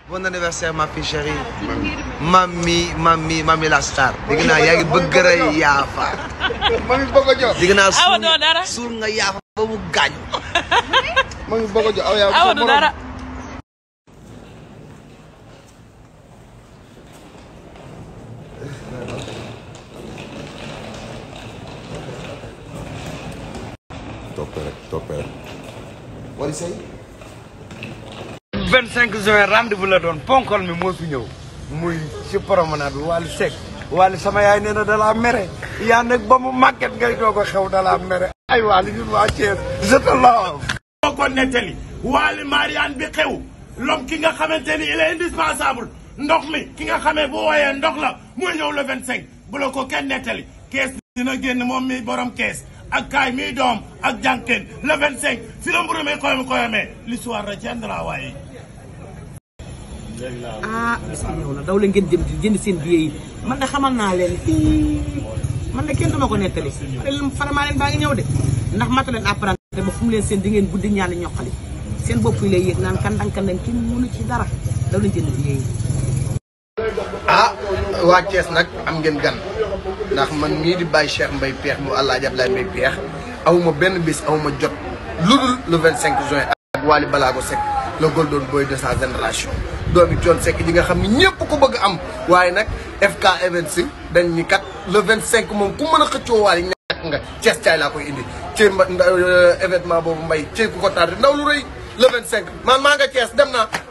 bon anniversaire ma fille chérie mami mami mami la star dégg naa yaa ngi bëgg a yaafa mami bëgg a jox dégg naa Awa doo dara. suul nga yaafa ba mu gaañ mami bëgg a jox aw yaa awa du dara toppee rek toppee rek wari say 25 juin rendez-vous la doon ponkol mi moo fi ñëw muy si promenade bi Wally Seck Wally sama yaay nee na da laa mere yaa nag ba mu màgget ngay doog a xew da laa mere ay Wally ñun waa Thiès je te love moo ko nettali Wally Mariane bi xew l'homme ki nga xamante ni il est indispensable ndox mi ki nga xamee bu wooyee ndox la muy ñëw le 25 bu la ko kenn nettali kees dina génn moom mi borom kees ak kaay mi doom ak jànkeen le 25 fi la mburu mi koyam koyamee l'histoire retiendra waaye ah bis bi ñëw na daw leen ngeen jëm di jënd seen billet yi man de xamal naa leen fii man de kenn dama ko nettali faramaa leen baa ngi ñëw de ndax mata leen apprenti ba fu mu leen seen di ngeen guddi ñaani ñoqali seen bopp yi lay yéeg naan kandang kandang kenn mënu ci dara daw leen jënd billet yi ah waa Thiès nag am ngeen gan ndax man mii di bàyyi Cheikh Mbaye Peex mu Alaaji Ablaye Mbaye Peex awuma benn bis awuma jot lu dul le 25 juin ak Wally Balago Seck le golden boy de sa génération doomi Thione Seck ji nga xam ni ñëpp ko bëgg am waaye nag FK Events dañ ni kat le 25 moom ku mën a xëccoo Wally ñàkk nga Thiès caay laa koy indi ci mba événement boobu mbay ci ku ko tardé ndaw lu rëy le 25 man maa nga Thiès dem naa